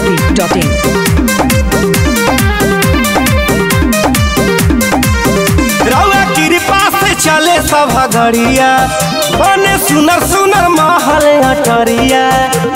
biharmasti.in रउआ कृपा से चले सब घड़िया बने सुनर सुनर महल अटरिया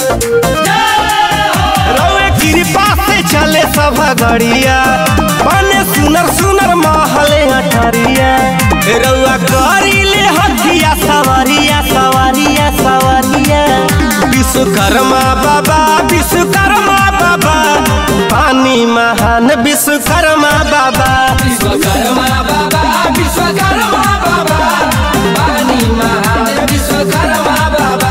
रउआ कृपा से चले सब घड़िया बने सुनर सुनर महल अटरिया रउआ करी ले हथिया सवारिया सवारिया सवारिया विश्वकर्मा बाबा विश्वकर्मा बाबा पानी महान विश्वकर्मा बाबा विश्वकर्मा बाबा विश्वकर्मा बाबा पानी महान विश्वकर्मा बाबा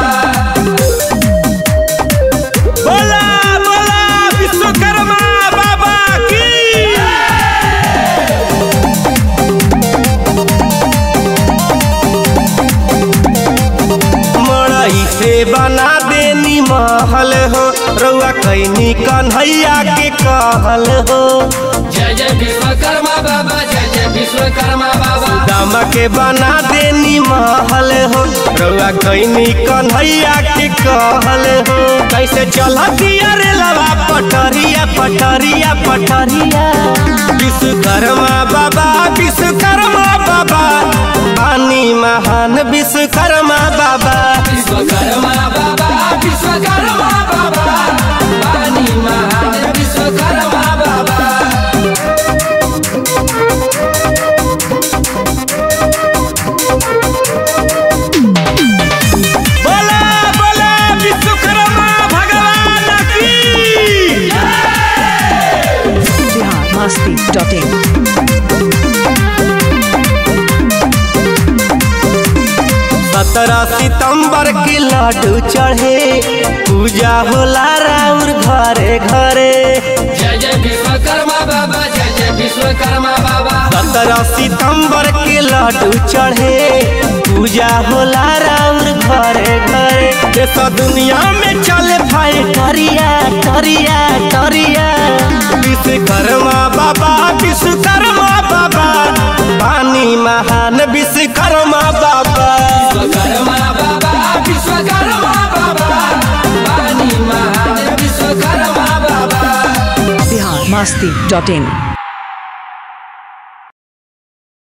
बोला बोला विश्वकर्मा बाबा की मड़ई से बना देनी महल हो रउआ कैनी कन्हैया के कहल हो जय जय विश्वकर्मा बाबा जय जय विश्वकर्मा बाबा दामा के बना देनी महल हो रउआ कैनी कन्हैया के कहल हो कैसे चलतिया रे लवा पटरिया पटरिया पटरिया विश्वकर्मा बाबा विश्वकर्मा बाबा पानी महान विश्वकर्मा बाबा विश्वकर्मा बाबा विश्वकर्मा बाबा पानी महान विश्वकर्मा बाबा बोला बोला विश्वकर्मा भगवान की biharmasti.in सत्रह सितंबर के लड्डू चढ़े पूजा होला राउर घरे घरे जय जय विश्वकर्मा बाबा जय जय विश्वकर्मा बाबा सत्रह सितंबर के लड्डू चढ़े पूजा होला राउर घरे घरे देश दुनिया में चले भाई टरिया टरिया टरिया विश्वकर्मा बाबा विश्वकर्मा बाबा पानी महान विश्वकर्मा बाबा विश्वकर्मा बाबा विश्वकर्मा बाबा पानी महान विश्वकर्मा बाबा biharmasti.in